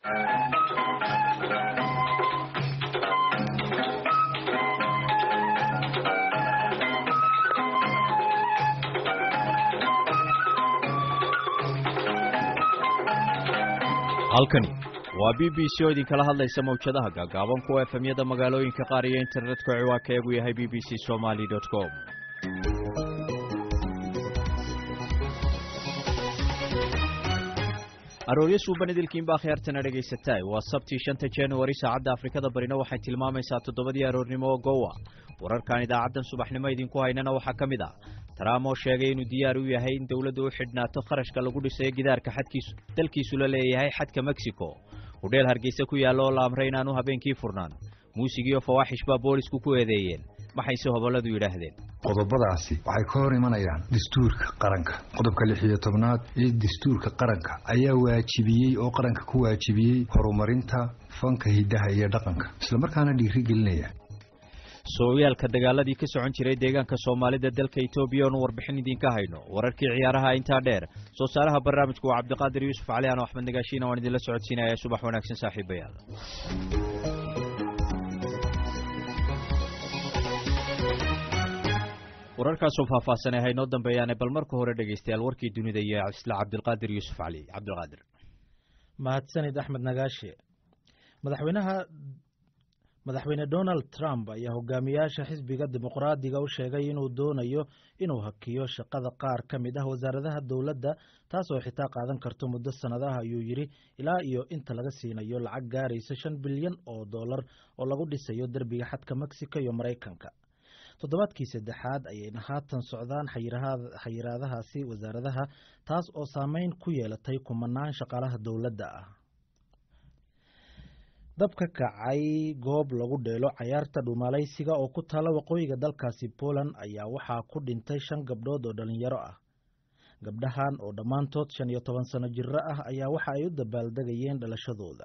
halkani waa b b c oo idinkala hadlaysa mawjadaha gaagaaban kuwa efemyada magaalooyinka qaar iyo internetka ciwaankaeegu yahay b b c somaly com arooryo suuban idilkiinba akhyaartana dhegaysataay waa sabtii shanta januari saacadda afrikada barina waxay tilmaamaysaa toddobadii aroornimo oo gowa wararkan idaacaddan subaxnimo idinku haynana waxaa ka mid ah trump oo sheegay inuu diyaar u yahay in dowladdu u xidhnaato kharashka lagu dhisayo gidaarka xadkiisu dalkiisu la leeyahay xadka mexico hudheel hargeysa ku yaalla oo la amray inaanu habeenkii furnaan muusigiiyo fawaaxish baa boolisku ku eedeeyeen maxayse hobolladu yidhaahdeen qodobadaasi waxay ka hor imanayaan dastuurka qaranka qodobka lix iyo tobnaad ee dastuurka qaranka ayaa waajibiyey oo qaranka ku waajibiyey horumarinta fanka hiddaha iyo dhaqanka islamarkaana dhiiri gelinaya sooyaalka dagaaladii ka socon jiray deegaanka soomaalida dalka etoobiya oonu warbixin idinka hayno wararkii ciyaaraha intaa dheer soo saaraha barnaamijku waa cabdiqaadir yuusuf cali ano axmed nagaashiina waan idinla socodsiinaya subax wanaagsan saaxiibayaal wararkaasoo faahfaahsan ee haynoo dambeeyaane bal marka hore dhegaystayaal warkii dunida iyo isla cabdilqaadir yuusuf cali cabdilqaadir mahadsanid axmed nagaashe madaxweynaha madaxweyne donald trump ayaa hogaamiyaasha xisbiga dimuqraadiga u sheegay inuu doonayo inuu hakiyo shaqada qaar ka mid ah wasaaradaha dowladda taasoo xitaa qaadan karto muddo sannadaha ayuu yidhi ilaa iyo inta laga siinayo lacag gaaraysa shan bilyan oo dollar oo lagu dhisayo derbiga xadka mexico iyo maraykanka toddobaadkii saddexaad ayayna haatan socdaan xayiraadahaasi wasaaradaha taas oo saameyn ku yeelatay kumanaan shaqaalaha dowladda ah dab ka kacay goob lagu dheelo cayaarta dhuumaalaysiga oo ku taala waqooyiga dalkaasi poland ayaa waxaa ku dhintay shan gabdhood oo dhalinyaro ah gabdhahan oo dhammaantood shan iyo toban sano jiro ah ayaa waxa ay u dabaaldegayeen dhalashadooda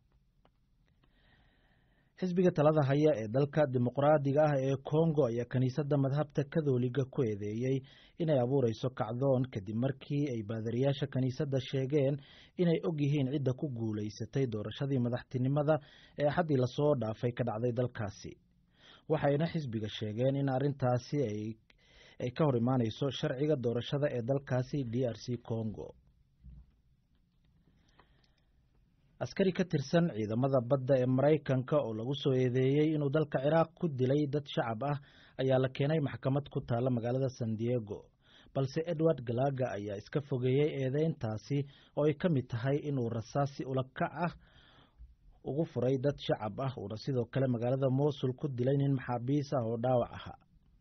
xisbiga talada haya ee dalka dimuqraadiga ah ee kongo ayaa kiniisadda madhabta katholiga ku eedeeyey inay abuureyso kacdoon kadib markii ay baadariyaasha kiniisadda sheegeen inay og yihiin cidda ku guulaysatay doorashadii madaxtinimada ee axaddii lasoo dhaafay ka dhacday dalkaasi waxayna xisbiga sheegeen in arrintaasi ay ka hor imaaneyso sharciga doorashada ee dalkaasi d r c congo askari ka tirsan ciidamada badda ee maraykanka oo lagu soo eedeeyey inuu dalka ciraaq ku dilay dad shacab ah ayaa la keenay maxkamad ku taalla magaalada san diego balse edward galaga ayaa iska fogeeyey eedeyntaasi oo ay ka mid tahay inuu rasaasi ulakac ah ugu furay dad shacab ah uuna sidoo kale magaalada mosul ku dilay nin maxaabiis ah oo dhaawac ahaa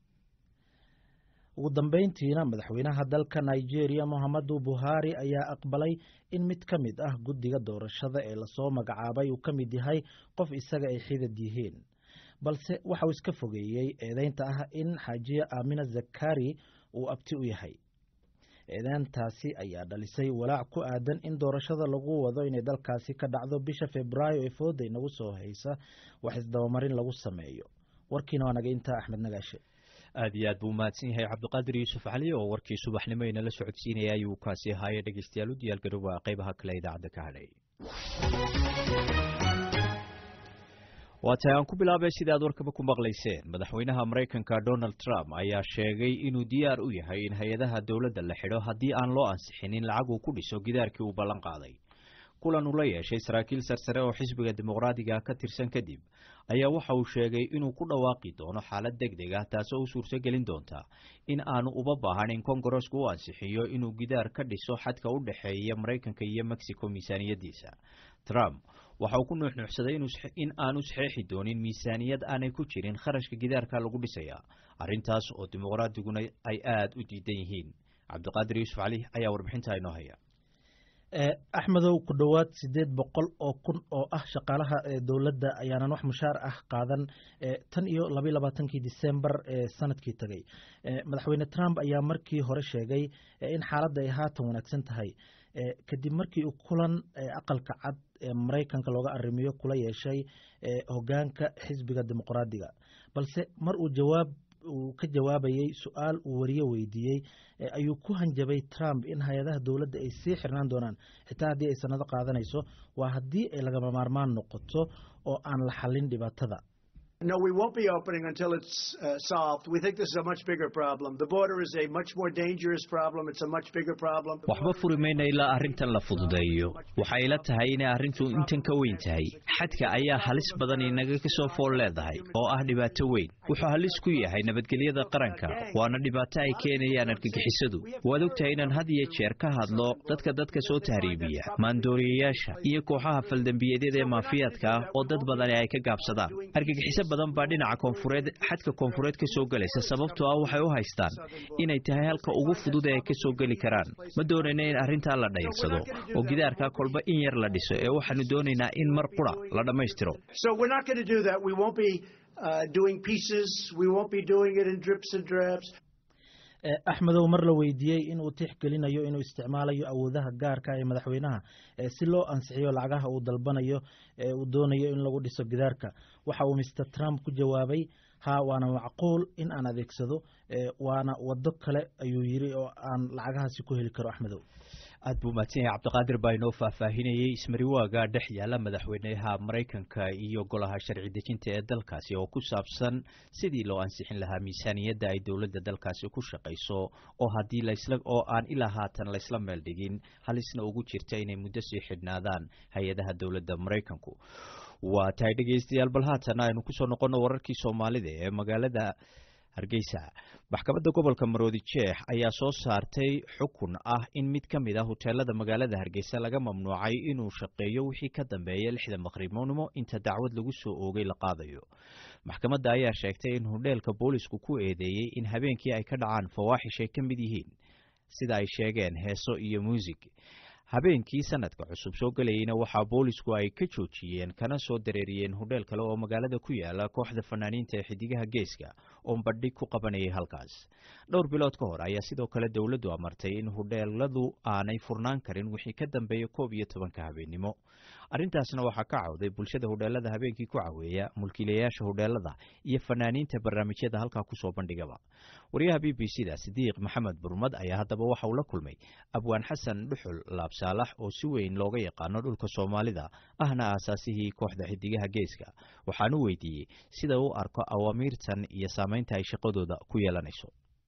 ugu dambeyntiina madaxweynaha dalka nigeria mohamadu buhari ayaa aqbalay in mid ka mid ah guddiga doorashada ee lasoo magacaabay uu ka mid yahay qof isaga ay xidad yihiin balse waxauu iska fogeeyey eedeynta ah in xaajiya aamina zakari uu abti u yahay eedeyntaasi ayaa dhalisay walaac ku aadan in doorashada lagu wado inay dalkaasi ka dhacdo bisha februaayo ee fooda inagu soo haysa wax isdabamarin lagu sameeyo warkiina waa naga intaa axmed nagaashe aad iyo aad buu mahadsan yahay cabdiqaadir yuusuf cali oo warkii subaxnimo inala socodsiinaya ayuu kaasi ahaayey dhegeystayaal u diyaargarooba qeybaha kale idaacadda ka hadhay waa tahay aan ku bilaabay sida aad warkaba ku maqlayseen madaxweynaha maraykanka donald trump ayaa sheegay inuu diyaar u yahay in hay-adaha dowladda la xidho haddii aan loo ansixinin lacag uu ku dhiso gidaarkii uu ballan qaaday kulan uu la yeeshay saraakiil sarsare oo xisbiga dimuqraadiga ka tirsan kadib ayaa waxa uu sheegay inuu ku dhawaaqi doono xaalad deg deg ah taasoo u suurtogelin doonta in aanu uba baahan in kongaresku u ansixiyo inuu gidaar ka dhiso xadka u dhexeeya maraykanka iyo mexico miisaaniyadiisa trump waxa uu ku nuuxnuuxsaday in aanu saxeexi doonin miisaaniyad aanay ku jirin kharashka gidaarka lagu dhisaya arrintaas oo dimuqraadiguna ay aada u diidan yihiin cabdiqaadir yuusuf cali ayaa warbixinta inoo haya axmedow ku dhowaad siddeed boqol oo kun oo ah shaqaalaha dowladda ayaanan wax mushaar ah qaadan tan iyo labayo labaatankii disembar ee sanadkii tegey madaxweyne trump ayaa markii hore sheegay in xaaladda ay haatan wanaagsan tahay kadib markii uu kulan aqalka cad ee maraykanka looga arrimiyo kula yeeshay hogaanka xisbiga dimuqraadiga balse mar uu jawaab uu ka jawaabayey su-aal uu wariye weydiiyey ayuu ku hanjabay trump in hay-adaha dowladda ay sii xirnaan doonaan xitaa haddii ay sanado qaadanayso waa haddii ay lagama maarmaan noqoto oo aan la xallin dhibaatada No, we won't be opening until it's uh, solved. We think this is a much bigger problem. The border is a much more dangerous problem. It's a much bigger problem. waxba furi mayna ilaa arrintan la fududeeyo waxay ila tahay inay arrintu intan ka weyn tahay xadka ayaa halis badan inaga ka soo fool leedahay oo ah dhibaato weyn wuxuu halis ku yahay nabadgelyada qaranka waana dhibaato ay keenayaan argagixisadu waad ogtahay inaan had iyo jeer ka hadlo dadka dadka soo tahriibiya maandooriyayaasha iyo kooxaha faldembiyeedyada ee maafiyaadka ah oo dad badani ay ka gaabsadaan argagixiso badan baa dhinaca koonfureed xadka koonfureed ka soo gelaysa sababtoo ah waxay u haystaan inay tahay halka ugu fudud ee ay ka soo geli karaan ma doonayna in arrintaa la dhayarsado oo gidaarkaa kolba in yar la dhiso ee waxaanu doonaynaa in mar qura la dhammaystiro So we're not going to do that. We won't be uh, doing pieces. We won't be doing it in drips and drabs. axmedow mar la weydiiyey inuu tixgelinayo inuu isticmaalayo awoodaha gaarka ee madaxweynaha si loo ansixiyo lacagaha uu dalbanayo ee uu doonayo in lagu dhiso gidaarka waxa uu mister trump ku jawaabay ha waana macquul in aan adeegsado waana wado kale ayuu yiri oo aan lacagahaasi ku heli karo axmedow aad buu mahadsan yahay cabdiqaadir baa inoo faahfaahinayey ismariwaaga dhex yaala madaxweynaha maraykanka iyo golaha sharci dejinta ee dalkaasi oo ku saabsan sidii loo ansixin lahaa miisaaniyadda ay dowladda dalkaasi ku shaqayso oo haddii lasla oo aan ilaa haatan laysla meel dhigin halisna ugu jirta inay muddo sii xidhnaadaan hay-adaha dowladda maraykanku waa tahay dhegeystayaal bal haatan aynu kusoo noqono wararkii soomaalida ee magaalada hargeysa maxkamadda gobolka maroodi jeex ayaa soo saartay xukun ah in mid ka mid ah huteelada magaalada hargeysa laga mamnuucay inuu shaqeeyo wixii ka dambeeya lixda maqribnimo inta dacwad lagu soo oogay la qaadayo maxkamadda ayaa sheegtay in hudheelka boolisku ku eedeeyey in habeenkii ay ka dhacaan fawaaxish ay ka mid yihiin sida ay sheegeen heeso iyo muusig habeenkii sanadka cusub soo gelayeyna waxaa boolisku ay ka joojiyeen kana soo dareeriyeen hudheel kale oo magaalada ku yaala kooxda fanaaniinta ee xidigaha geeska oo bandhig ku qabanayay halkaas dhowr bilood ka hor ayaa sidoo kale dowladdu amartay in hudheeladu aanay furnaan karin wixii ka dambeeya koob iyo tobanka habeennimo arrintaasna waxaa ka cawday bulshada hudheelada habeenkii ku caweeya mulkiilayaasha hudheelada iyo fanaaniinta barnaamijyada halkaa kusoo bandhigaba wariyaha b b c da sidiiq maxamed burmad ayaa haddaba waxa uu la kulmay abwaan xasan dhuxul laabsaalax oo si weyn looga yaqaano dhulka soomaalida ahna aasaasihii kooxda xidigaha geeska waxaanu weydiiyey sida u arko awaamiirtan iyo saameynta ay shaqadooda ku yeelanayso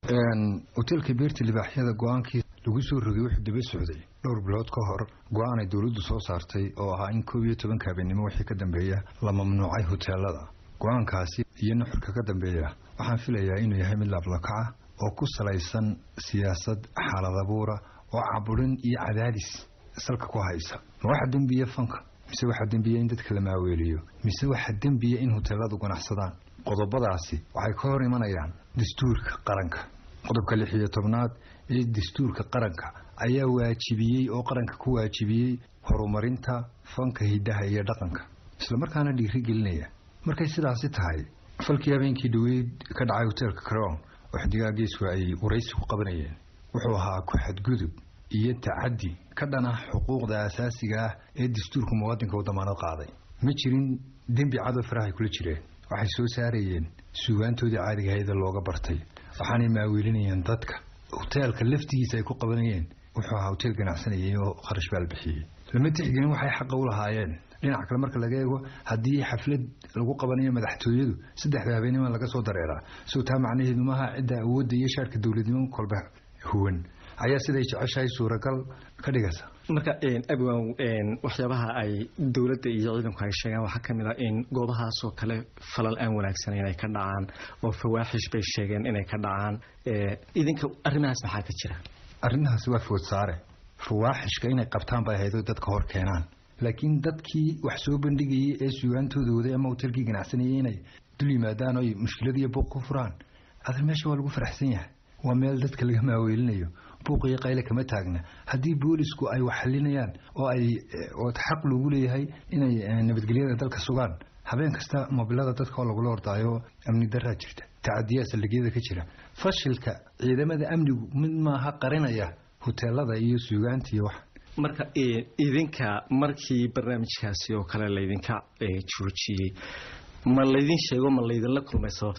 hoteelka beerta libaaxyada go-aankii lagu soo rogay wuxuu daba socday dhowr bilood ka hor go-aan ay dowladdu soo saartay oo ahaa in koob iyo tobanka habeenimo wixii ka dambeeya la mamnuucay hoteelada go-aankaasi iyo nuxurka ka dambeeya waxaan filayaa inuu yahay mid laablakaca oo ku salaysan siyaasad xaalad abuura oo caburin iyo cadaadis salka ku haysa ma waxaa dembiya fanka mise waxaa dembiya in dadka la maaweeliyo mise waxaa dembiya in hoteeladu ganacsadaan qodobadaasi waxay ka hor imanayaan dastuurka qaranka qodobka lix iyo tobnaad ee dastuurka qaranka ayaa waajibiyey oo qaranka ku waajibiyey horumarinta fanka hiddaha iyo dhaqanka islamarkaana dhiirigelinaya markay sidaasi tahay falkii habeenkii dhaweyd ka dhacay hoteelka crown oo xidigaha geesku ay waraysi ku qabanayeen wuxuu ahaa ku-xadgudub iyo tacaddi ka dhan ah xuquuqda asaasiga ah ee dastuurka muwaadinka u damaanad qaaday ma jirin dembi cadow farahay kula jireen waxay soo saarayeen suugaantoodii caadigahayd ee looga bartay waxaanay maaweelinayeen dadka hoteelka laftigiisa ay ku qabanayeen wuxuu ahaa hoteel ganacsanayay oo kharash baal bixiyey lama tixgelin waxay xaqa u lahaayeen dhinaca kale marka laga eego haddii xaflad lagu qabanayo madaxtooyadu saddexda habeenima laga soo dareeraa soo taa macnaheedu maaha cidda awoodda iyo shaarka dowladnimo kolba huwan ayaa siday jeceshahay suuragal ka dhigaysa marka abwan waxyaabaha ay dowladda iyo ciidanku ay sheegaan waxaa ka mid ah in goobahaasoo kale falal aan wanaagsanayn ay ka dhacaan oo fawaaxish bay sheegeen inay ka dhacaan idinka arrimahaas maxaa ka jira arrimahaasi waa food saare fawaaxishka inay qabtaan bay ahayd dadka hor keenaan laakiin dadkii wax soo bandhigayay ee suugaantooda waday ama hoteelkii ganacsanayay inay dul yimaadaan oy mushkilad iyo buuq ku furaan adar meesha waa lagu faraxsan yahay waa meel dadka laga maaweelinayo buuq iyo qayle kama taagna haddii boolisku ay wax xalinayaan oo ay oo xaq loogu leeyahay inay nabadgelyada dalka sugaan habeen kasta mobilada dadka oo lagula ordaayo amni daraa jirta tacadiyaa saldhigyada ka jira fashilka ciidamada amnigu mid maaha qarinaya hoteelada iyo suugaanta iyo wax marka idinka markii barnaamijkaasi oo kale laydinka joojiyey ma laydin sheego ma laydinla kulmay sababta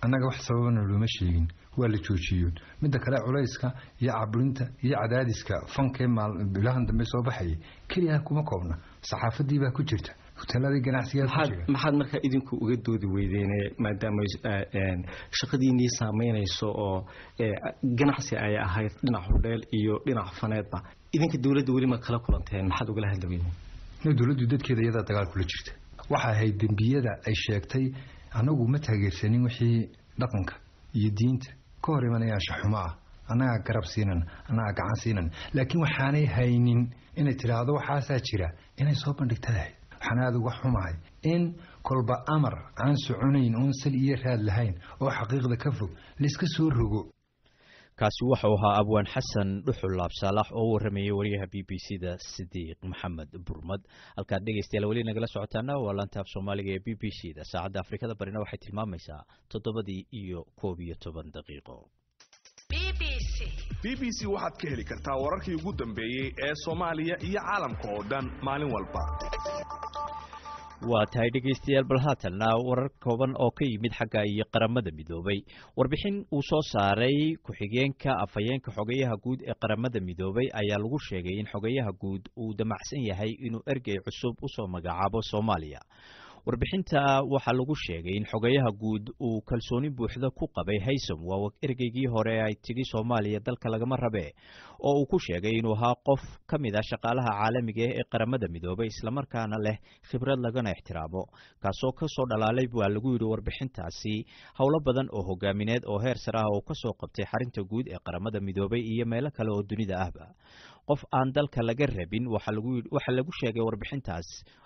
annaga wax sababana looma sheegin waa la joojiyoon midda kale culayska iyo cabrinta iyo cadaadiska fankee bilahan dambe soo baxayay keliya kuma koobna saxaafadii baa ku jirta hoteeladii ganacsigaa ku jira maxaad markaa idinku uga doodi weydeene maadaama shaqadiinii saameynayso oo ganacsi ay ahayd dhinac hudheel iyo dhinac faneedba idinka dowladda weli ma kala kulanteen maxaad ugala hadli weydeen no dowladdu dadkeeda iyadaa dagaal kula jirta waxa ahayd dembiyada ay sheegtay anagu ma taageersanin wixii dhaqanka iyo diinta ka hor imanaya anshaxumo ah annagaa garab siinan annagaa gacan siinan laakiin waxaanay haynin inay tidhaahdo waxaasaa jira inay soo bandhigtadahay waxaan aada uga xumahay in kolba amar aan soconayn oon sal iyo raad lahayn oo xaqiiqda ka fog layska soo rogo kaasi waxau ahaa abwaan xasan dhuxul laabsaalax oo u waramayay wariyaha b b c da sidiiq maxamed burmad halkaad dhegeystayaal weli nagala socotaana waa lantaaf soomaaliga ee b b c da saacadda afrikada barina waxay tilmaamaysaa toddobadii iyo koob iyo toban daqiiqo b b c waxaad ka heli kartaa wararkii ugu dambeeyey ee soomaaliya iyo caalamka oo dhan maalin walba waa tahay dhegaystayaal bal haatanna warar kooban oo ka yimid xagga iyo qaramada midoobay warbixin uu soo saaray ku-xigeenka afhayeenka xogeyaha guud ee qaramada midoobay ayaa lagu sheegay in xogeyaha guud uu damacsan yahay inuu ergey cusub usoo magacaabo soomaaliya warbixinta waxaa lagu sheegay in xogeyaha guud uu kalsooni buuxda ku qabay haysom waa ergeygii hore ay tigi soomaaliya dalka lagama rabe oo uu ku sheegay inuu ahaa qof ka mid ah shaqaalaha caalamiga ah ee qaramada midoobay islamarkaana leh khibrad lagana ixtiraamo kaasoo kasoo dhalaalay waa lagu yidhi warbixintaasi howlo badan oo hogaamineed oo heer sare ah oo kasoo qabtay xarinta guud ee qaramada midoobay iyo meelo kale oo dunida ahba qof aan dalka laga rabin waxaa lagu sheegay warbixintaas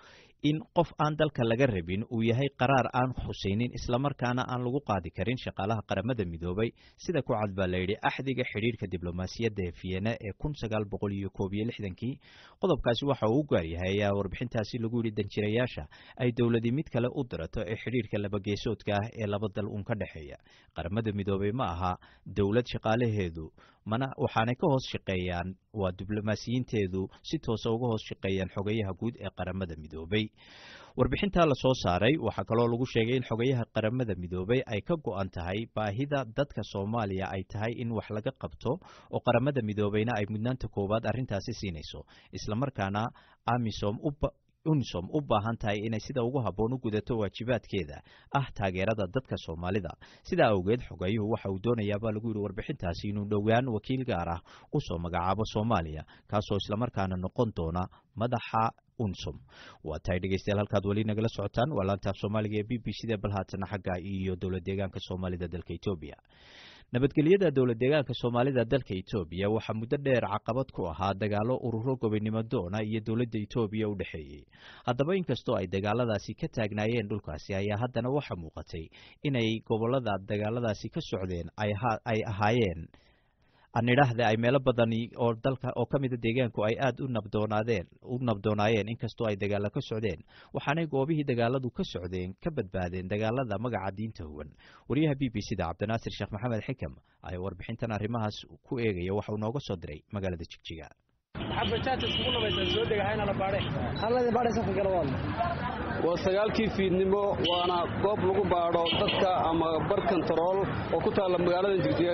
in qof aan dalka laga rabin uu yahay qaraar aan xusaynin islamarkaana aan lagu qaadi karin shaqaalaha qaramada midoobay sida ku cad baa layidhi axdiga xidhiirka diblomaasiyadda ee vienna ee kun sagaal boqol iyo koob iyo lixdankii qodobkaasi waxa uu u gaaryahay ayaa warbixintaasi lagu yidhi danjirayaasha ay dowladi mid kale u dirato ee xidhiirka labageesoodka ah ee laba dal uun ka dhexeeya qaramada midoobay ma aha dowlad shaqaalaheedu mana waxaanay ka hoos shaqeeyaan waa diblomaasiyiinteedu si toosa uga hoos shaqeeyaan xogayaha guud ee qaramada midoobay warbixintaa lasoo saaray waxaa kaloo lagu sheegay in xogayaha qaramada midoobay ay ka go-an tahay baahida dadka soomaaliya ay tahay in wax laga qabto oo qaramada midoobayna ay mudnaanta koowaad arrintaasi siinayso islamarkaana amisom unisom u baahan tahay inay sida ugu habboon u gudato waajibaadkeeda ah taageerada dadka soomaalida sidaa awgeed xogayuhu waxa uu doonayaabaa lagu yidhi warbixintaasi inuu dhowaan wakiil gaar ah usoo magacaabo soomaaliya kaasoo islamarkaana noqon doona madaxa unsom waa tahay dhegeystayaal halkaad weli nagala socotaan waa laantaaf soomaaliga ee b b c da bal haatana xagga iyo dowlad deegaanka soomaalida dalka etoobiya nabadgelyada dowlad deegaanka soomaalida dalka etoobiya waxaa muddo dheer caqabad ku ahaa dagaalo ururo gobonimo doona iyo dowladda etoobiya u dhexeeyey haddaba inkastoo ay dagaaladaasi ka taagnaayeen dhulkaasi ayaa haddana waxaa muuqatay inay gobolada dagaaladaasi ka socdeen ay ahaayeen anidhaahda ay meelo badani oo dalka oo ka mida deegaanku ay aada u nabdoonaadeen u nabdoonaayeen inkastoo ay dagaalo ka socdeen waxaanay goobihii dagaaladu ka socdeen ka badbaadeen dagaalada magaca diinta huwan wariyaha b b c da cabdinaasir sheekh maxamed xikam ayaa warbixintan arrimahaas ku eegaya waxa uu nooga soo diray magaalada jigjiga waa sagaalkii fiidnimo waana goob lagu baadho dadka ama bar kontarool oo ku taalla magaalada jigjiga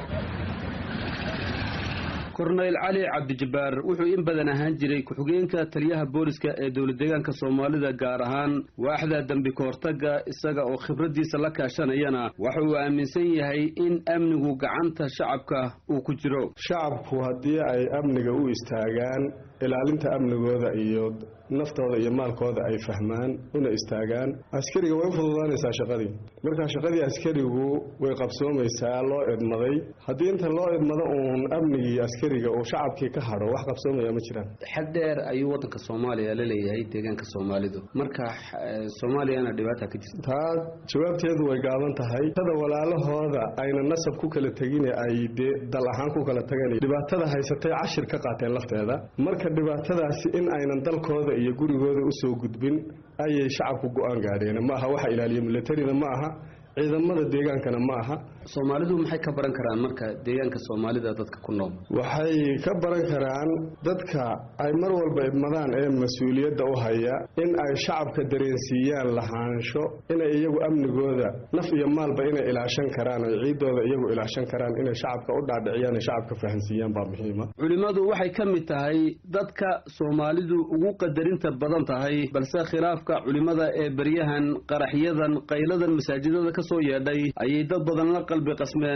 korneyl cali cabdijabbaar wuxuu in badan ahaan jiray ku-xigeenka taliyaha booliska ee dowlad deegaanka soomaalida gaar ahaan waaxda dembi kahortaga isaga oo khibraddiisa la kaashanayana waxa uu aaminsan yahay in amnigu gacanta shacabka uu ku jiro shacabku haddii ay amniga u istaagaan ilaalinta amnigooda iyo naftooda iyo maalkooda ay fahmaan una istaagaan askariga way u fududaanaysaa shaqadii marka shaqadii askarigu way qabsoomaysaa loo idmaday haddii inta loo idmado uun amnigii askariga uu shacabkii ka hadho wax qabsoomaya ma jiraan xad dheer ayuu waddanka soomaaliya la leeyahay deegaanka soomaalidu marka soomaaliyana dhibaata ka jirta taa jawaabteedu way gaaban tahay tada walaalahooda ayna nasab ku kala tegine ay dee dal ahaan ku kala tageen dhibaatada haysatay cashir ka qaateen lafteeda marka dhibaatadaasi in aynan dalkooda iyo gurigooda usoo gudbin ayay shacabku go-aan gaadheen ma aha waxa ilaaliya milatarina ma aha ciidamada deegaankana ma aha soomaalidu maxay ka baran karaan marka deegaanka soomaalida dadka ku nool waxay ka baran karaan dadka ay mar walba idmadaan ee mas-uuliyadda u haya in ay shacabka dareensiiyaan lahaansho inay iyagu amnigooda naf iyo maalba inay ilaashan karaan ay ciidooda iyagu ilaashan karaan inay shacabka u dhaadhiciyaan ay shacabka fahansiiyaan baa muhiima culimmadu waxay ka mid tahay dadka soomaalidu ugu qadarinta badan tahay balse khilaafka culimmada ee beryahan qaraxyadan qayladan masaajidada ka soo yeedhay ayay dad badan la qalbi qasmeen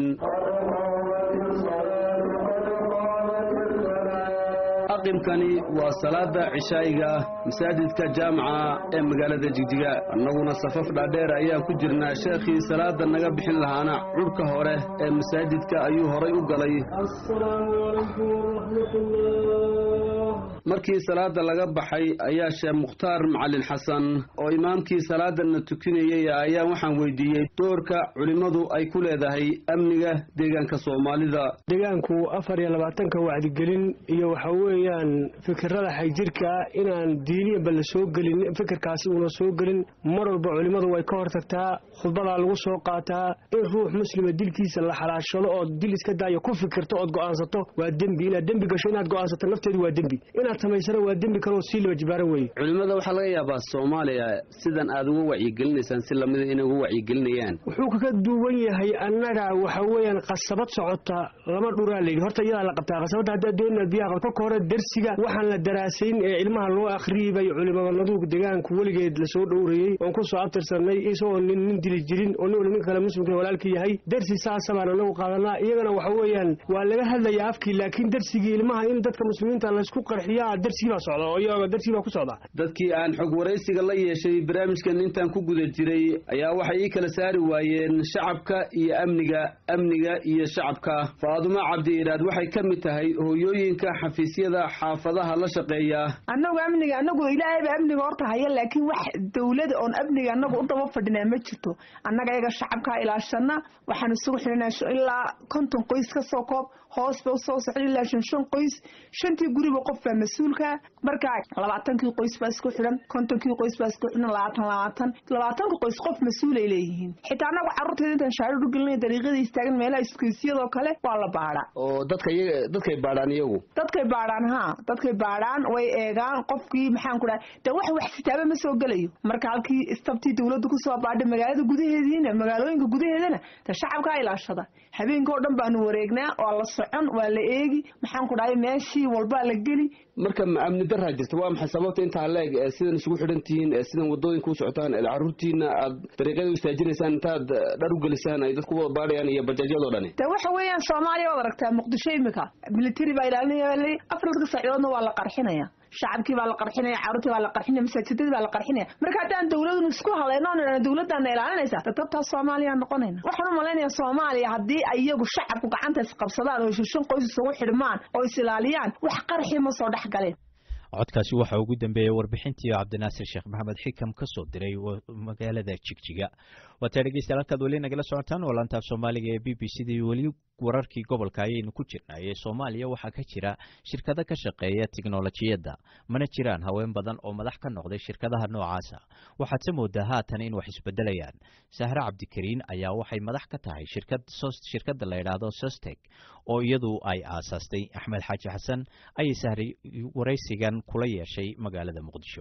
aqimkani waa salaada cishaa'iga masaajidka jaamaca ee magaalada jigjiga annaguna safaf dhaadheer ayaan ku jirnaa sheekhii salaada naga bixin lahaana cudhka hore ee masaajidka ayuu horay u galay markii salaada laga baxay ayaa sheekh mukhtaar macalin xasan oo imaamkii salaadana tukinayay ayaa waxaan weydiiyey doorka culimmadu ay ku leedahay amniga deegaanka soomaalida deegaanku afar iyo labaatanka wacdigelin iyo waxa weeyaan fikirada xagjirka inaan diiniyanba la soo gelin fikirkaasi uuna soo gelin mar walba culimmadu way ka hortagtaa khudbadaa lagu soo qaataa in ruux muslima dilkiisa la xalaashado ood dil iska daayo ku fikirto ood go'aansato waa dembi inaad dembi gasho inaad go'aansato nafteedu waa dembi inaad samaysana waa dembi kaloo sii laba jibaaran weeye culimmada waxaa laga yaabaa soomaaliya sidan aad uga wacyigelinaysaan si lamida inay uga wacyigelinayaan wuxuu kaga duwan yahay annaga waxa weeyaan qasabad socota lama dhuraa layidhi horta iyadaa la qabtaa qasabadda haddaad doonaad biyaha qabto kolka hore dersiga waxaan la daraasayn ee ilmaha loo akhriyibay culimadanadu deegaanku weligeed lasoo dhowrayey oon ku soo abtirsanay isagoo nin nin dili jirin oo nin wali nin kale muslimka walaalka yahay dersi saasa baan anagu qaadanaa iyagana waxa weeyaan waa laga hadlayaa afkii laakiin dersigii ilmaha in dadka muslimiinta laysku qarxiyaa dersigii baa socda oo iyaga dersigii baa ku socda dadkii aan xog waraysiga la yeeshay barnaamijkan intaan ku guda jiray ayaa waxay ii kala saari waayeen shacabka iyo amniga amniga iyo shacabka faadumo cabdi iraad waxay ka mid tahay hooyooyinka xafiisyada xaafadaha la shaqeeya annagu amniga annagu ilaahayba amniga horta haya laakiin wax dawlada oon amniga annagu u daba fadhinaa ma jirto annaga iyaga shacabkaa ilaashana waxaan isugu xidhinaa ilaa konton qoys ka soo koob hoos ba usoo socda ilaa shan shan qoys shantii guriba qof baa mas-uulka marka labaatankii qoys baa isku xidhan kontonkii qoys baa isku xidhan labaatan labaatan labaatanka qoys qof mas-uulay leeyihiin xitaa annagu carruurteeda intaan shaarur u gelinay dariiqada istaagan meelaha iskuisyadoo kale waa la baadhaa oo dadka iyaga dadkay baadhaan iyagu dadkay baadhaan haa dadkay baadhaan way eegaan qofkii maxaan ku dhahay de wax wax sitaaba ma soo gelayo marka halkii istabtii dawladdu kusoo baadhay magaalada gudaheediina magaalooyinka gudaheedana de shacabkaa ilaashada habeenka oo dhan baanu wareegnaa waa la socon waa la eegi maxaan ku dhahay meeshii walbaa la geli marka ma amni daraa jirta waa maxay sababta intaa leeg ee sidan isugu xidhan tihiin ee sidan wadooyinka u socotaan ee carruurtiina aad dariiqyada u istaajinaysaan intaad dhar u gelisaan ay dadku wada baadhayaan iyo bajaajyadoo dhani de waxa weeyaan soomaaliya waad aragtaa muqdisho imika military baa ilaalinaya afarka saacidoodna waa la qarxinaya shacabkii baa la qarxinaya carruurtii baa la qarxinaya masaajidadii baa la qarxinaya marka haddaan dawladun isku hadlayno on dawladdaana ilaalinaysa dadabtaa soomaaliya noqonayna waxaan u malaynayaa soomaaliya haddii ay iyagu shacabku gacanta isqabsadaan oo shishan qoys isugu xidhmaan oo is ilaaliyaan wax qarxi ma soo dhex galeen codkaasi waxaa ugu dambeeyey warbixintii cabdinaasir sheekh maxamed xikam ka soo diray magaalada jigjiga waatay dhegeystayaal halkaad weli nagala socotaan oo laantaaf soomaaliga ee b b c da iyo weli wararkii gobolka ayaynu ku jirnay ee soomaaliya waxaa ka jira shirkado ka shaqeeya tiknolojiyadda mana jiraan haween badan oo madax ka noqday shirkadaha noocaasa waxaadse moodaa haatan in wax isbedelayaan sahre cabdikariin ayaa waxay madax ka tahay shirkad shirkadda la yidhaahdo sosteg oo iyadu ay aasaastay axmed xaaji xasan ayay sahray waraysigan kula yeeshay magaalada muqdisho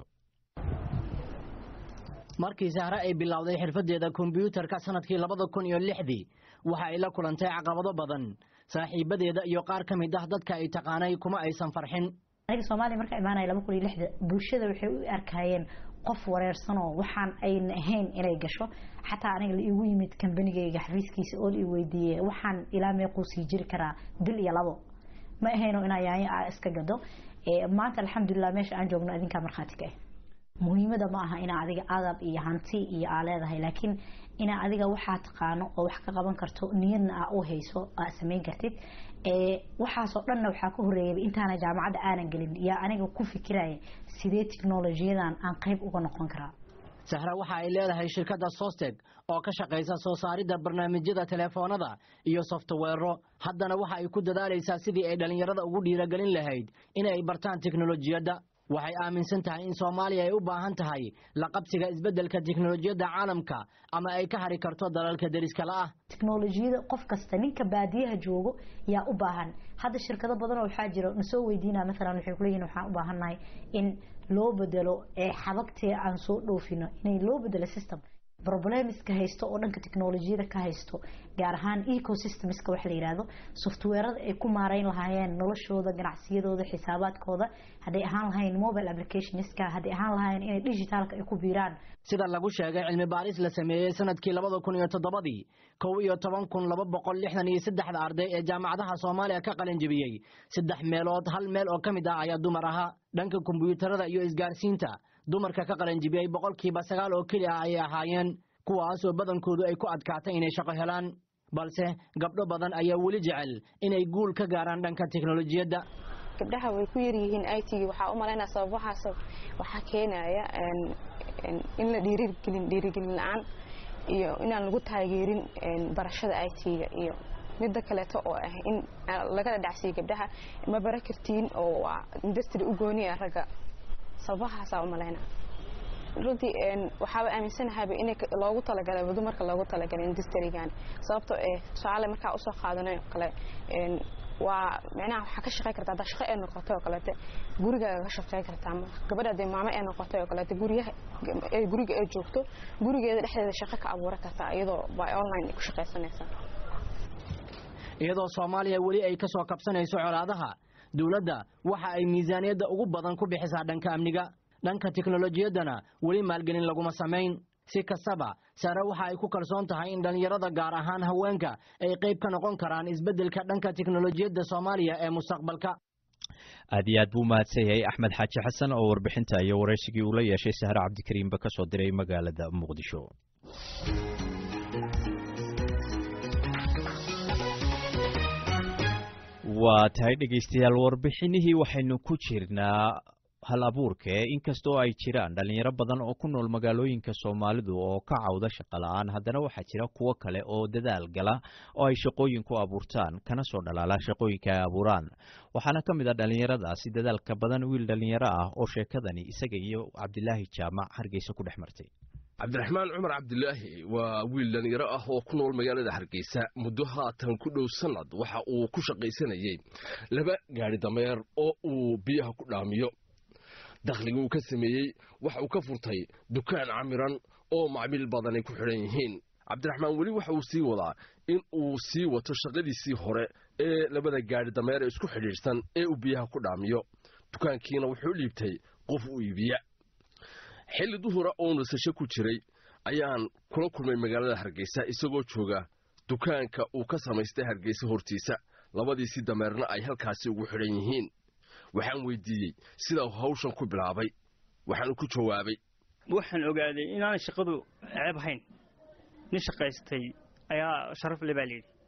markii sahre ay bilowday xirfadeeda kombyuutarka sanadkii labada kun iyo lixdii waxa ay la kulantay caqabado badan saaxiibadeeda iyo qaar ka mid ah dadka ay taqaanay kuma aysan farxin aniga soomaaliya markaa imaanaya laba kun iyo lixda bulshada waxay u arkayeen qof wareersanoo waxaan ayna ahayn inay gasho xataa aniga la iigu yimid kambanigayga xafiiskiisa oo la ii weydiiyey waxaan ilaa meequu sii jiri karaa bil iyo labo ma ahayno inaa yaanyo a iska gado maanta alxamdulilah meesha aan joogno adinkaa markhaati ka ah muhiimada ma aha inaa adiga adab iyo hanti iyo aa leedahay laakiin inaa adiga waxaa taqaano oo wax ka qaban karto niyadna aa u hayso aa samayn kartid waxaasoo dhanna waxaa ka horeeyay intaana jaamacadda aanan gelin yaa aniga ku fikiraya sidee tiknolojiyadan aan qayb uga noqon karaa sahra waxa ay leedahay shirkadda sosteg oo ka shaqaysa soo saaridda barnaamijyada telefoonada iyo softweero haddana waxa ay ku dadaalaysaa sidii ay dhallinyarada ugu dhiiragelin lahayd inay bartaan teknolojiyadda waxay aaminsan tahay in soomaaliya ay u baahan tahay la qabsiga isbeddelka tiknolojiyadda caalamka ama ay ka hari karto dalalka deriska la'ah tiknolojiyada qof kasta ninka baadiyaha joogo yaa u baahan hadda shirkado badan oo waxaa jira nasoo weydiina maalan waxay kuleeyihin waxaan u baahannahay in loo bedelo ee xabagtii aan soo dhoofino inay loo bedelo system problemiska haysto oo dhanka teknolojiyada ka haysto gaar ahaan ecosystemska wax la yidhaahdo softweerada ay ku maareyn lahaayeen noloshooda ganacsiyadooda xisaabaadkooda hadday ahaan lahayn mobile applicationska hadday ahaan lahaayeen inay digitaalka ay ku biiraan sida lagu sheegay cilmi baaris la sameeyey sanadkii labada kun iyo toddobadii kow iyo toban kun laba boqol lixdan iyo saddexda arday ee jaamacadaha soomaaliya ka qalin jebiyey saddex meelood hal meel oo ka mid ah ayaa dumar ahaa dhanka kombiyuutarada iyo isgaarsiinta dumarka ka qalanjibiyey boqolkiiba sagaal oo keli ah ayay ahaayeen kuwaasoo badankoodu ay ku adkaatay inay shaqo helaan balse gabdho badan ayaa weli jecel inay guul ka gaaraan dhanka teknolojiyadda gabdhaha way ku yaryihiin i t waxaa u malaynaa sababahaas waxaa keenaya in la dhiirigelin dhiirigelin la-aan iyo inaan lagu taageerin barashada i t-ga iyo midda kaleeto oo ah in lagala dhacsiiyo gabdhaha ma bara kartiin oo waa industry u gooniya ragga sababahaasaa u malayna runtii waxaaba aaminsanahaaba in loogu talagalay dumarka loogu talagalay industrigan sababtoo eh tusaale markaa usoo qaadanay oo kale waa micnaha waxaa ka shaqey kartaa haddaa shaqo ee noqotay oo kaleete gurigaaga ka shaqey kartaa gabadha dee maamo ee noqotay oo kaleete guryaha guriga ee joogto gurigeeda dhexdeeda shaqo ka abuuran kartaa iyadoo by online ku shaqaysanaysaa iyadoo soomaaliya weli ay ka soo kabsanayso colaadaha dowladda waxa ay miisaaniyadda ugu badan ku bixisaa dhanka amniga dhanka teknolojiyaddana weli maalgelin laguma samayn si kastaba sare waxa ay ku kalsoon tahay in dhallinyarada gaar ahaan haweenka ay qayb ka noqon karaan isbeddelka dhanka teknolojiyadda soomaaliya ee mustaqbalka aad iyo aad buu mahadsan yahay axmed xaaji xasan oo warbixinta iyo waraysigii uu la yeeshay sahre cabdikariimba ka soo diray magaalada muqdisho waa tahay dhegaystayaal warbixinihii waxaynu ku jirnaa hal abuurka ee inkastoo ay jiraan dhalinyaro badan oo ku nool magaalooyinka soomaalidu oo ka cawda shaqo la-aan haddana waxaa jira kuwo kale oo dadaal gala oo ay shaqooyin ku abuurtaan kana soo dhalaala shaqooyinka ay abuuraan waxaana ka mid ah dhalinyaradaasi dadaalka badan wiil dhalinyaro ah oo sheekadani isaga iyo cabdilaahi jaamac hargeysa ku dhex martay cabdiraxmaan cumar cabdilaahi waa wiil dhalinyaro ah oo ku nool magaalada hargeysa muddo haatan ku dhow sanad waxa uu ku shaqaysanayey laba gaari dameer oo uu biyaha ku dhaamiyo dakhliga uu ka sameeyey waxa uu ka furtay dukaan camiran oo macmiil badanay ku xidhan yihiin cabdiraxmaan weli waxa uu sii wadaa in uu sii wato shaqadiisii hore ee labada gaari dameer ee isku xidhiidhsan ee uu biyaha ku dhaamiyo dukaankiina wuxuu dhiibtay qof u iibiya xilli duhura oo nasasho ku jiray ayaan kula kulmay magaalada hargeysa isagoo jooga dukaanka uu ka samaystay hargeysa hortiisa labadiisii dameerna ay halkaasi ugu xidhan yihiin waxaan weydiiyey sida hawshan ku bilaabay waxaanu ku jawaabay waxaan ogaaday inaanay shaqadu ceeb ahayn nin shaqaystay ayaa sharaf le baa layidhi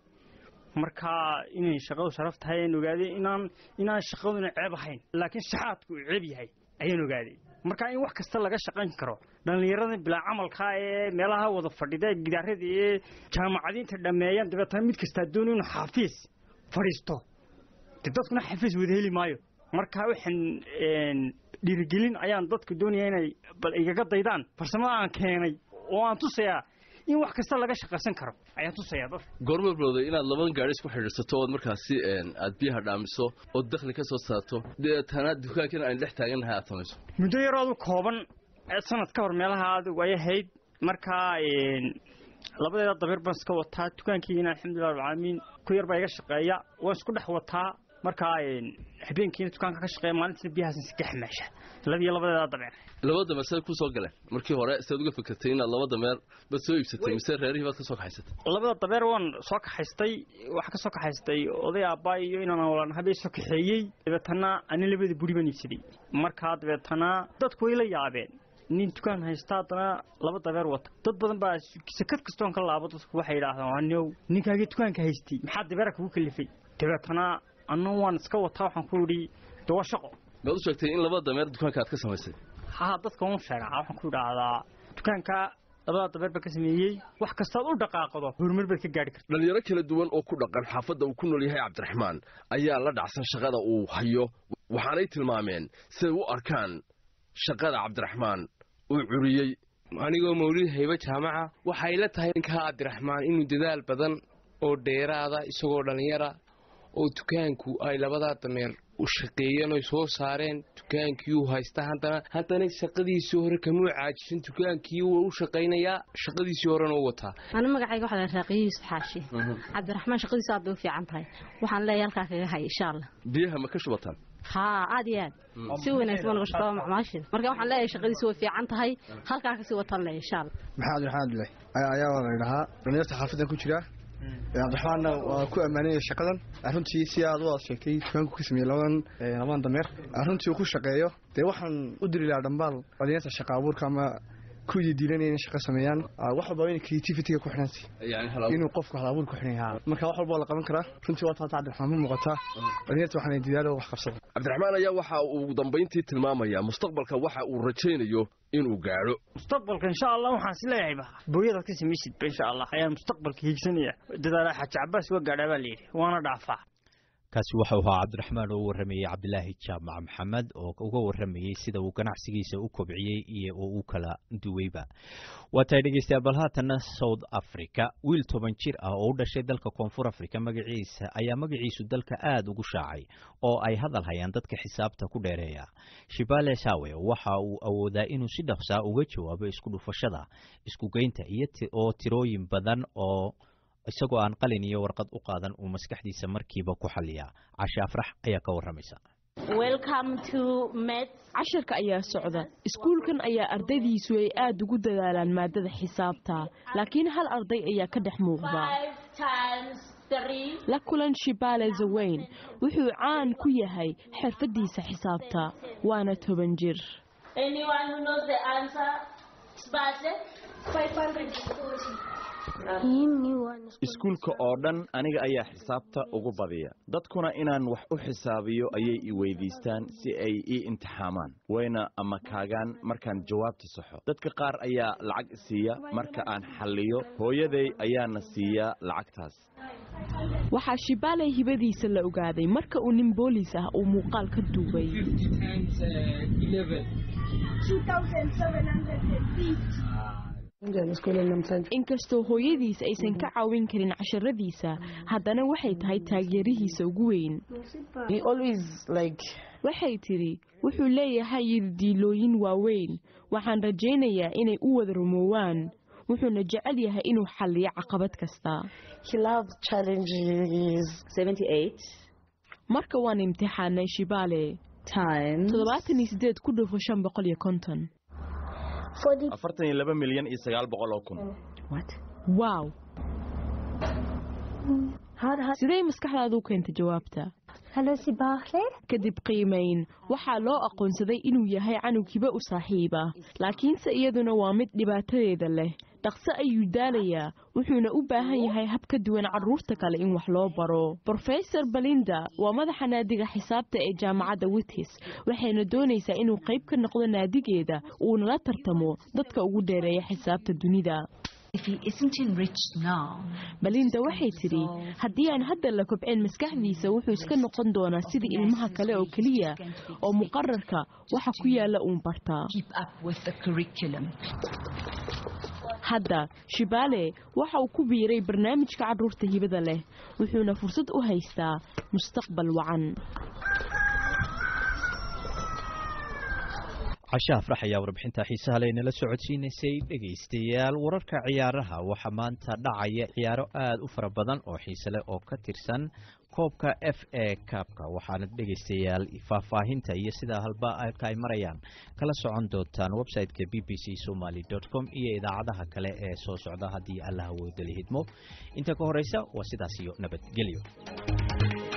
markaa inay shaqadu sharaf tahay ayaan ogaaday inaan inaan shaqaduna ceeb ahayn laakiin shaxaadku uu ceeb yahay ayaan ogaaday markaa in wax kasta laga shaqayn karo dhallinyarada bilaa camalka ee meelaha wada fadhida gidaarada ee jaamacadiinta dhammeeyaan dabeetana mid kastaa dooni inuu xaafiis fadhiisto de dadkuna xafiis wada heli maayo marka waxaan dhiirigelin ayaan dadka doonaya inay bal igaga daydaan farsamada aan keenay oo aan tusayaa in wax kasta laga shaqaysan karo ayaan tusayaa dadka goorma bilowday inaad labadan gaari isku xidhiidhsato ood markaasi aad biyaha dhaamiso ood dakhli ka soo saarto deetana dukaankiina aan dhex taagannahay aad samayso muddo yaroodu kooban sanad ka hor meelaha adigu ay ahayd markaa labadeeda dabeer baan iska wataa dukaankiina alxamdulilah rabbilcaalamiin ku yar baa iga shaqeeya waan isku dhex wataa markaa habeenkiina dukaanka ka shaqeeya maalintiina biyahaas iska xamaasha labiyo labadeeda dameer laba dameer say ku soo galeen markii hore sidaad uga fikirtay inaad laba dameer baad soo iibsatay mise reerihii baad ka soo kaxaysatay labada dameer waan soo kaxaystay waxaa ka soo kaxaystay oday aabbaay iyo inaan walan habeen soo kaxeeyey dabeetana ani labada buri baan iibsaday markaa dabeetana dadku way la yaabeen nin dukaan haysta haddana laba dabeer wata dad badan baa sakad kastoon ka laabo dadku waxay yidhaahdaan anow ninkaagii dukaanka haystay maxaa dabeera kugu kalifay dabeetana anna waan iska wataa waxaan ku idhi de waa shaqo maad u sheegtay in laba dameer dukaanka aad ka samaysay haa dadka waan sheegaa waxaan ku idhaahdaa dukaanka labadaa dameer baa ka sameeyey wax kastaad u dhaqaaqdo horumar baad ka gaari karta dhalinyaro kala duwan oo ku dhaqan xaafadda uu ku nool yahay cabdiraxmaan ayaa la dhacsan shaqada uu hayo waxaanay tilmaameen siday u arkaan shaqada cabdiraxmaan uu curiyey anigoo mawlid haybe jaamaca waxay la tahay ninkaa cabdiraxmaan inuu dadaal badan oo dheeraada isagoo dhallinyara oo dukaanku ay labadaa dameer u shaqeeyeen oy soo saareen dukaankii uu haysta haddana haddana shaqadiisii hore kamuu caajisan dukaankii wuu u shaqaynayaa shaqadiisii horena u wataa anu magacayga waxaa la raaqiye yuusuf xaashi cabdiraxmaan shaqadiisu aad bay u fiican tahay waxaan leeyahay halkaa kaga hay insha allah biyaha ma ka shubataan haa aad iyo aad si wanaagsan baa laga shaqeeya macmaashin marka waxaan leeyahay shaqadiisu way fiican tahay halkaa kasii wataan leeyahay insha allah maxamed maxamed abdullahi ayaa waa la yidhahaa dhalinyarta xaafadda ku jira cabdiraxmaanna waa ku ammaanaya shaqadan runtii si aad u aad sheegtay dukaanku ka sameeyey labadan labadan dameer runtii uu ku shaqeeyo dee waxaan u diri lahaa dhambaal dhalinyarta shaqa abuurka ama kuwii diilanaya inay shaqo sameeyaan wax walba in creativity-ga ku xidhansi inuu qofku hal abuur ku xidhan yahaa marka wax walba waa la qaban karaa runtii waa taata cabdiraxmaan ma muuqataa dhalinyarta waxaan didaalo wax qabsada cabdiraxmaan ayaa waxa uu ugu dambayntii tilmaamayaa mustaqbalka waxa uu rajaynayo inuu gaadho mustaqbalka insha allah waxaan is leeyahayba booyadaad ka samaysidba insha allah ayaan mustaqbalka hiigsanaya dadaala xaaji cabaas waa gaadhaa baa layidhi waana dhaafaa kaasi waxau ahaa cabdiraxmaan oo u warramayey cabdilaahi jaamac maxamed oo uga warramayey sida uu ganacsigiisa u kobciyey iyo oo u kala duweyba waa tahay dhegeystayaal bal haatanna south africa wiil toban jir ah oo u dhashay dalka koonfur africa magaciisa ayaa magaciisu dalka aada ugu shaacay oo ay hadal hayaan dadka xisaabta ku dheereeya shibale sawe waxa uu awoodaa inuu si dhaqsaa uga jawaabo isku dhufashada iskugeynta iyo oo tirooyin badan oo isagoo aan qalin iyo warqad u qaadan uu maskaxdiisa markiiba ku xaliyaa cashe afrax ayaa ka warramaysa casharka ayaa socda iskuulkan ayaa ardaydiisu ay aad ugu dadaalaan maadada xisaabta laakiin hal arday ayaa ka dhex muuqda la kulan shibale zaweyn wuxuu caan ku yahay xirfadiisa xisaabta waana toban jir iskuulka oo dhan aniga ayaa xisaabta ugu badiya dadkuna inaan wax u xisaabiyo ayay i weydiistaan si ay ii imtixaamaan wayna ama kaagaan markaan jawaabta saxo dadka qaar ayaa lacag siiya marka aan xalliyo hooyaday ayaana siiyaa lacagtaas waxaa shibaaley hibadiisa la ogaaday marka uu nin booliis ah uu muuqaal ka duubay inkastoo hooyadiis aysan ka caawin karin casharadiisa haddana waxay tahay taageerihiisa ugu weyn waxay tidhi wuxuu leeyahay yididiilooyin waaweyn waxaan rajaynayaa inay u wada rumoowaan wuxuuna jecel yahay inuu xalliyo caqabad kasta marka waan imtixaanay shibaale toddobaatan iyo sideed ku dhufo shan boqol iyo konton afartan iyo laba milyan iyo sagaal boqol oo kun wow sidee maskaxdaadu u keentay jawaabta kadib qiimayn waxaa loo aqoonsaday inuu yahay canugkiba u saaxiiba laakiinse iyaduna waa mid dhibaatadeeda leh dhaqso ayuu daalayaa wuxuuna u baahan yahay hab ka duwan carruurta kale in wax loo baro brofesor belinda waa madaxa naadiga xisaabta ee jaamacadda witis waxayna doonaysaa inuu qayb ka noqdo naadigeeda uuna la tartamo dadka ugu dheereeya xisaabta dunida belinda waxay tidhi haddii aan hadda la kobceen maskaxdiisa wuxuu iska noqon doonaa sidii ilmaha kale oo keliya oo muqararka waxa ku yaala uun bartaa hadda shibaale waxa uu ku biiray barnaamijka carruurta hibada leh wuxuuna fursad u haystaa mustaqbal wacan cashe afrax ayaa warbixinta xiisaha le nala socodsiinaysay dhegaystayaal wararka ciyaaraha waxaa maanta dhacaya ciyaaro aada u fara badan oo xiise leh oo ka tirsan koobka f a kaabka waxaana dhegaystayaal faahfaahinta iyo sidaa halba halka ay marayaan kala socon doontaan website-ka b b c somaly com iyo idaacadaha kale ee soo socda haddii allah awoodali hidmo inta ka horeysa waa sidaas iyo nabadgelyo